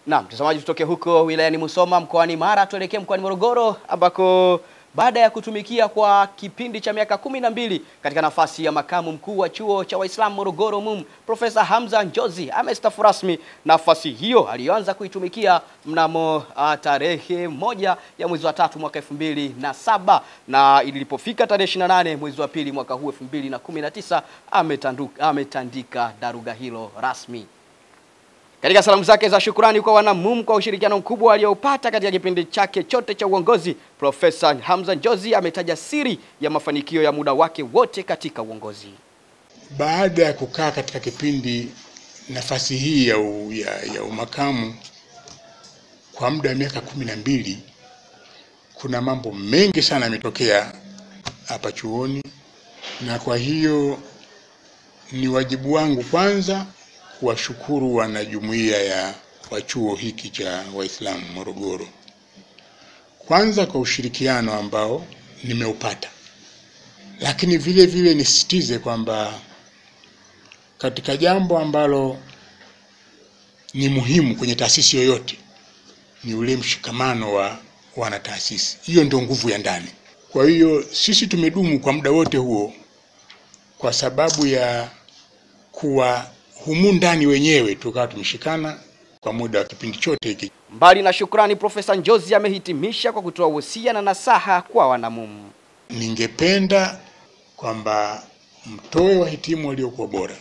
Naam, mtazamaji, tutoke huko wilayani Musoma mkoani Mara tuelekee mkoani Morogoro ambako baada ya kutumikia kwa kipindi cha miaka kumi na mbili katika nafasi ya makamu mkuu wa chuo cha Waislamu Morogoro MUM, Profesa Hamza Njozi amestaafu rasmi nafasi hiyo aliyoanza kuitumikia mnamo uh, tarehe moja ya mwezi wa tatu mwaka elfu mbili na saba na ilipofika tarehe 28 mwezi wa pili mwaka huu elfu mbili na kumi na tisa ametanduka- ametandika daruga hilo rasmi. Katika salamu zake za shukrani kwa wanamum kwa ushirikiano mkubwa aliyoupata katika kipindi chake chote cha uongozi, Profesa Hamza Njozi ametaja siri ya mafanikio ya muda wake wote katika uongozi. Baada ya kukaa katika kipindi nafasi hii ya, u, ya, ya umakamu kwa muda wa miaka kumi na mbili, kuna mambo mengi sana yametokea hapa chuoni, na kwa hiyo ni wajibu wangu kwanza kuwashukuru wanajumuiya ya wa chuo hiki cha Waislamu Morogoro, kwanza kwa ushirikiano ambao nimeupata, lakini vile vile nisisitize kwamba katika jambo ambalo ni muhimu kwenye taasisi yoyote ni ule mshikamano wa wanataasisi. Hiyo ndio nguvu ya ndani. Kwa hiyo sisi tumedumu kwa muda wote huo kwa sababu ya kuwa humu ndani wenyewe tukawa tumeshikana kwa muda wa kipindi chote hiki. Mbali na shukrani, Profesa Njozi amehitimisha kwa kutoa wosia na nasaha kwa wanamum. Ningependa kwamba mtoe wahitimu waliokuwa bora.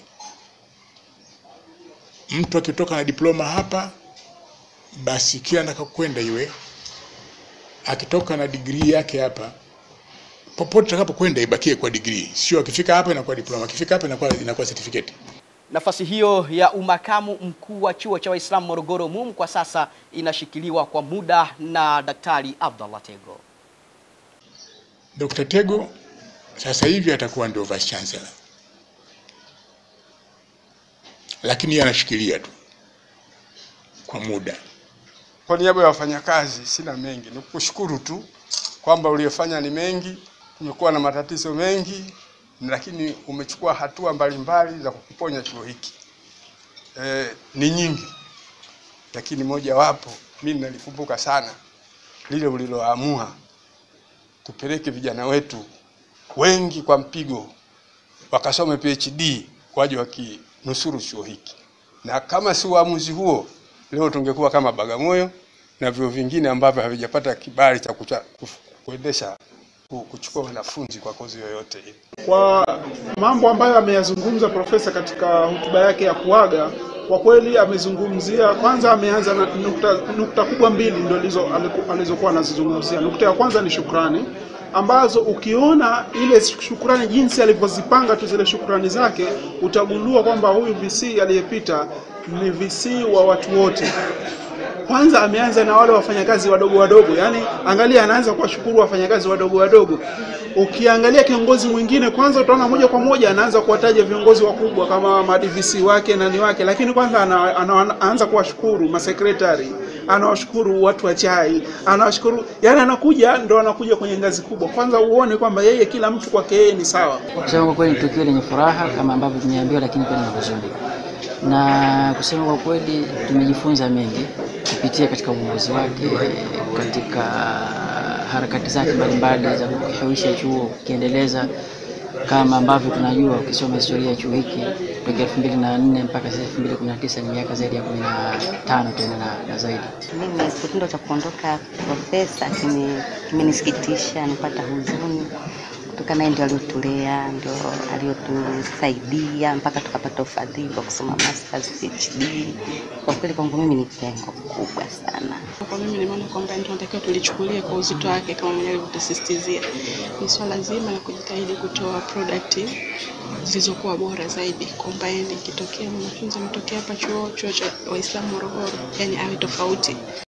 Mtu akitoka na diploma hapa, basi kila anakokwenda iwe akitoka na digrii yake hapa, popote atakapokwenda ibakie kwa digrii, sio akifika hapa inakuwa diploma, akifika hapa inakuwa inakuwa certificate. Nafasi hiyo ya umakamu mkuu wa chuo cha Waislamu Morogoro MUM kwa sasa inashikiliwa kwa muda na Daktari Abdallah Tego. Dr. Tego sasa hivi atakuwa ndio vice chancellor, lakini yeye anashikilia tu kwa muda. Kwa niaba ya wafanyakazi sina mengi, ni kushukuru tu kwamba uliyofanya ni mengi. Tumekuwa na matatizo mengi, lakini umechukua hatua mbalimbali za kukiponya chuo hiki. E, ni nyingi, lakini mojawapo mimi nalikumbuka sana lile uliloamua tupeleke vijana wetu wengi kwa mpigo wakasome PhD waje wakinusuru chuo hiki, na kama si uamuzi huo leo tungekuwa kama Bagamoyo na vyuo vingine ambavyo havijapata kibali cha kucha- kuf- kuendesha ku- kuchukua wanafunzi kwa kozi yoyote ile. Kwa mambo ambayo ameyazungumza profesa katika hotuba yake ya kuaga, kwa kweli amezungumzia, kwanza ameanza na nukta, nukta kubwa mbili ndio alizo aliku- alizokuwa anazizungumzia. Nukta ya kwanza ni shukrani ambazo ukiona ile shukrani jinsi alivyozipanga tu zile shukrani zake utagundua kwamba huyu VC aliyepita ni VC wa watu wote kwanza ameanza na wale wafanyakazi wadogo wadogo, yani angalia, anaanza kuwashukuru wafanyakazi wadogo wadogo. Ukiangalia kiongozi mwingine, kwanza utaona moja kwa moja anaanza kuwataja viongozi wakubwa kama madivisi wake nani wake, lakini kwanza ana, ana, anaanza kuwashukuru masekretari, anawashukuru watu wa chai, anawashukuru yani, anakuja ndo anakuja kwenye ngazi kubwa. Kwanza uone kwamba yeye kila mtu kwake yeye ni sawa. Kusema kwa kweli ni tukio lenye furaha kama ambavyo tumeambiwa, lakini pia lina huzuni, na kusema kwa kweli tumejifunza mengi kupitia katika uongozi wake, katika harakati zake mbalimbali za kukihuisha chuo kukiendeleza, kama ambavyo tunajua ukisoma historia ya chuo hiki toka elfu mbili na nne mpaka sasa elfu mbili kumi na tisa ni miaka zaidi ya kumi na tano tena na, na zaidi. Mimi kitendo cha kuondoka profesa kime- kimenisikitisha, nipata huzuni kutokana naye ndio aliotulea, ndio aliotusaidia mpaka tukapata ufadhili wa kusoma masters, PhD. Kwa kweli kwangu mimi ni pengo kubwa sana. Kwa mimi nimeona kwamba ndio tunatakiwa tulichukulie kwa uzito wake kama mwenyewe alivyotusisitizia. Ni swala zima la kujitahidi kutoa product zilizokuwa bora zaidi, kwamba yani ikitokea mwanafunzi ametokea hapa chuo chuo cha Waislamu Morogoro, yani awe tofauti